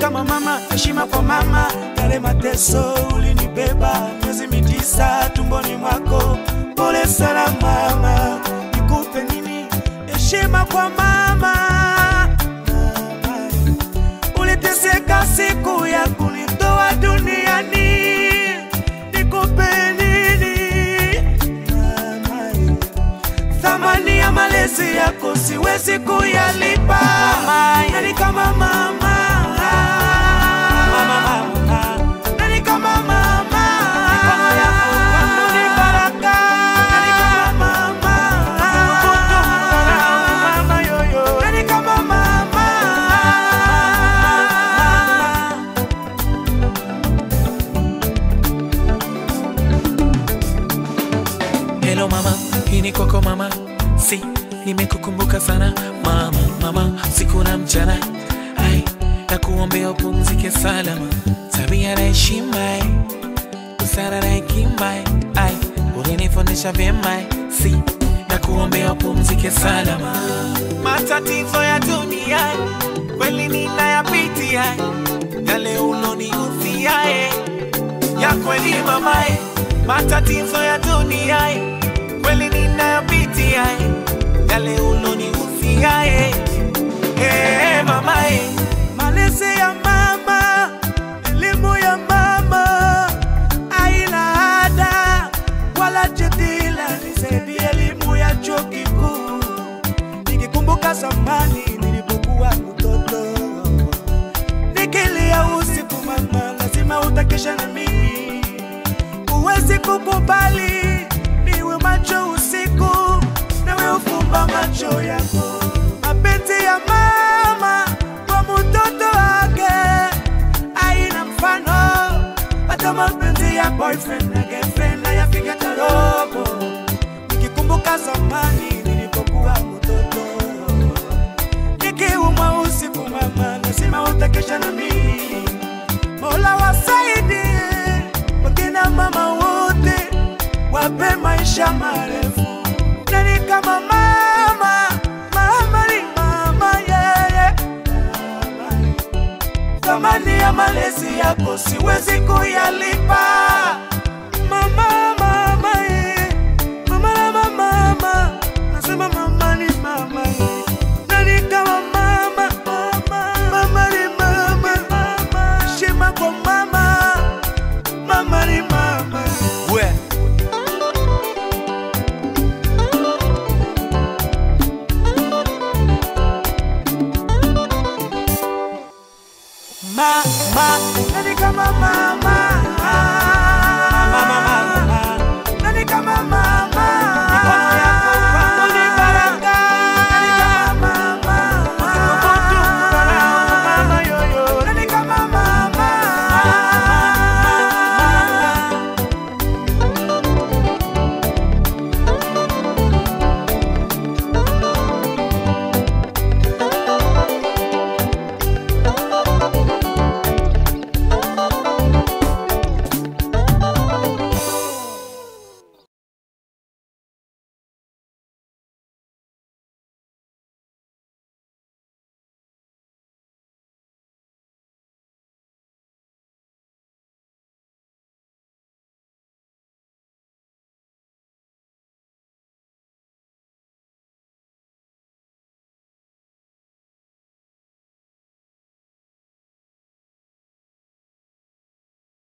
kama mama, heshima kwa mama. Yale mateso ulinibeba miezi mitisa tumboni mwako, pole sana mama. Nikupe nini? Heshima kwa mama. Mama, uliteseka siku ya kunitoa duniani, nikupe nini? Mama, thamani ya malezi yako siwezi kuyalipa. Nani kama mama? Mama, mama. Nani kama mama? Mikono yako kwangu ni baraka. Nani kama mama? Mama, yoyo. Nani kama mama? Hello mama, hii ni kwako mama, si nimekukumbuka sana mama, mama siku na mchana, ai na kuombea upumzike salama, tabia na heshima, ai, busara na hekima, ai ulinifundisha vyema, ai, si na kuombea upumzike salama. Matatizo ya dunia kweli ninayapitia, yale ulonihusia eh ya kweli mamae, matatizo ya dunia eh, kweli ninayopitia eh, yale ulonihusia eh, eh, mamae, Malezi ya mama, elimu ya mama, haina ada wala jadila, ni zaidi elimu ya chuo kikuu. Nikikumbuka zamani nilipokuwa mtoto, nikilia usiku, mama, lazima utakesha na mimi, huwezi kukubali niwe macho usiku, nawe ufumba macho yako. Mapenzi ya mama kwa mtoto wake haina mfano, hata mapenzi ya boyfriend na girlfriend hayafika hata robo. Nikikumbuka zamani nilipokuwa mtoto, nikiumwa usiku, mama, lazima utakesha na mimi. Mola wasaidie wakina mama wote, wape maisha marefu. Nani kama mama? Mama ni mama, yeye thamani ya malezi yako siwezi kuyalipa. Mama, mama, eh. mama, mama, mama, nasema mama ni mama, eh. nani kama mama? Mama, mama ni mama, mama, heshima kwa mama, mama ni mama. we Mama, nani kama mama?